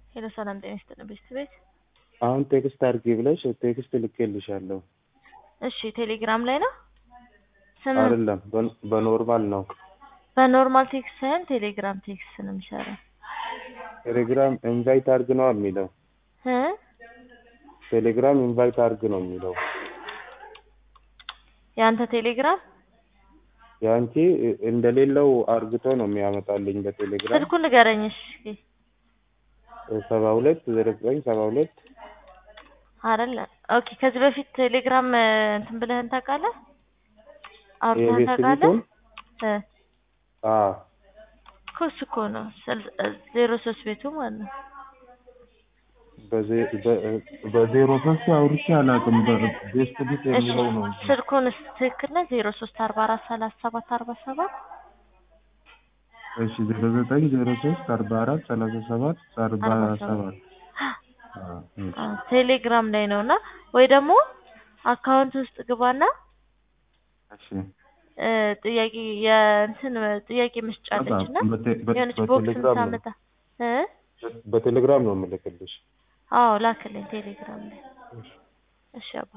ሄሎ ሰላም ጤና ይስጥልን ቤስት ቤት። አሁን ቴክስት አድርጊ ብለሽ ቴክስት ልኬልሻለሁ። እሺ ቴሌግራም ላይ ነው ስም አይደለም በ- በኖርማል ነው። በኖርማል ቴክስት ሳይሆን ቴሌግራም ቴክስት ነው የሚሰራው ቴሌግራም ኢንቫይት አድርግ ነው የሚለው። እ ቴሌግራም ኢንቫይት አድርግ ነው የሚለው። የአንተ ቴሌግራም የአንቺ እንደሌለው አርግቶ ነው የሚያመጣልኝ በቴሌግራም ስልኩን ንገረኝ እስኪ። ሰባ ሁለት ዜሮ ዘጠኝ ሰባ ሁለት አይደለ ኦኬ። ከዚህ በፊት ቴሌግራም እ፣ እንትን ብለህን ታውቃለህ? አውርተህን የቤት ታውቃለህ? ቤቱን እ አዎ እኮ እሱ እኮ ነው ስል- እ፣ ዜሮ ሶስት ቤቱ ማለት ነው። በዜ- በ- በዜሮ ሶስት አውርቼ አላውቅም። በቤስት ቤት እሺ የሚለው ነው እንጂ ስልኩንስ ትክክል ነው? ዜሮ ሶስት አርባ አራት ሰላሳ ሰባት አርባ ሰባት እሺ ዜሮ ዘጠኝ ዜሮ ሶስት አርባ አራት ሰላሳ ሰባት አርባ አርባ ሰባት ሰባት አዎ፣ እሺ። አ፣ ቴሌግራም ላይ ነው እና ወይ ደግሞ አካውንት ውስጥ ግባና እሺ እ፣ ጥያቄ የእንትን ጥያቄ መስጫ አለች እና በቴ- በ- የሆነች ቦክስ በቴሌግራም ነው ምታመጣ እ በቴሌግራም ነው የምልክልሽ። አዎ ላክልኝ ቴሌግራም ላይ እሺ አባ